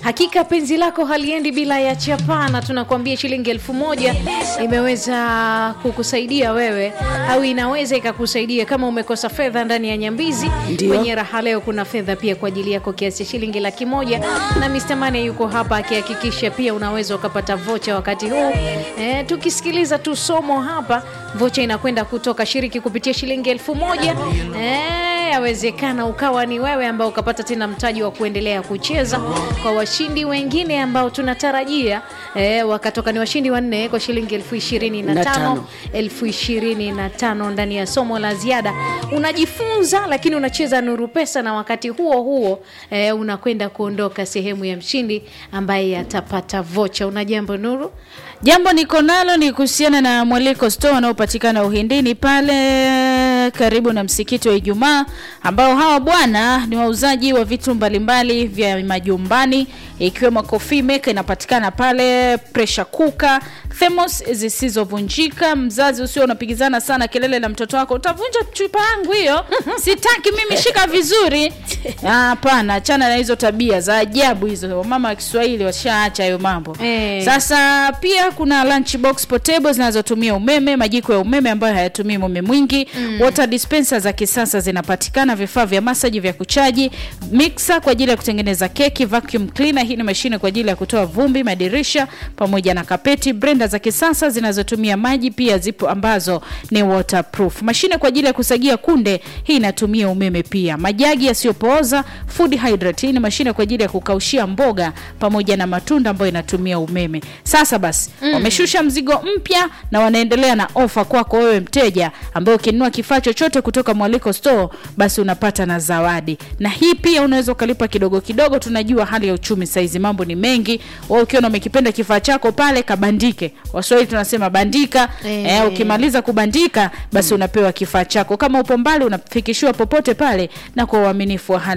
Hakika penzi lako haliendi bila ya chapa, na tunakuambia shilingi elfu moja imeweza kukusaidia wewe au inaweza ikakusaidia kama umekosa fedha ndani ya Nyambizi. Ndio. Kwenye raha leo kuna fedha pia kwa ajili yako kiasi cha shilingi laki moja na Mr. Mane yuko hapa akihakikisha pia unaweza ukapata vocha wakati huu. E, tukisikiliza tu somo hapa, vocha inakwenda kutoka shiriki kupitia shilingi elfu moja e, yawezekana ukawa ni wewe ambao ukapata tena mtaji wa kuendelea kucheza. Kwa washindi wengine ambao tunatarajia e, wakatoka ni washindi wanne kwa shilingi elfu ishirini na Na tano tano. elfu ishirini na tano ndani ya somo la ziada. Unajifunza lakini unacheza nuru pesa, na wakati huo huo e, unakwenda kuondoka sehemu ya mshindi ambaye atapata vocha. Una jambo Nuru? Jambo niko nalo ni kuhusiana na Mwaliko Store wanaopatikana Uhindini pale karibu na msikiti wa Ijumaa, ambao hawa bwana ni wauzaji wa vitu mbalimbali vya majumbani ikiwemo coffee maker inapatikana pale, pressure cooker, thermos zisizovunjika. Mzazi usio unapigizana sana kelele na mtoto wako, utavunja chupa yangu hiyo, sitaki mimi, shika vizuri. Ah, Hapana, achana na hizo tabia za ajabu hizo. Mama wa Kiswahili washaacha hayo mambo Eh. sasa pia kuna lunchbox portable zinazotumia umeme, majiko ya umeme ambayo hayatumii umeme mwingi, water dispenser za kisasa zinapatikana, vifaa vya masaji vya kuchaji, mixer kwa ajili ya kutengeneza keki, vacuum cleaner, hii ni mashine kwa ajili ya kutoa vumbi, madirisha pamoja na kapeti, blender za kisasa zinazotumia maji pia zipo ambazo ni waterproof, mashine kwa ajili ya kusagia kunde, hii inatumia umeme pia, majagi yasiyopooza, food hydrate, hii ni mashine kwa ajili ya kukaushia mboga pamoja na matunda ambayo inatumia umeme. Sasa basi wameshusha mzigo mpya na wanaendelea na ofa kwako wewe mteja, ambaye ukinunua kifaa chochote kutoka Mwaliko Store basi unapata na zawadi, na hii pia unaweza ukalipa kidogo kidogo. Tunajua hali ya uchumi saizi, mambo ni mengi. Wewe ukiona umekipenda kifaa chako pale, kabandike. Waswahili tunasema bandika. Eh. Eh, ukimaliza kubandika basi unapewa kifaa chako. Kama upo mbali, unafikishiwa popote pale na kwa uaminifu wa hali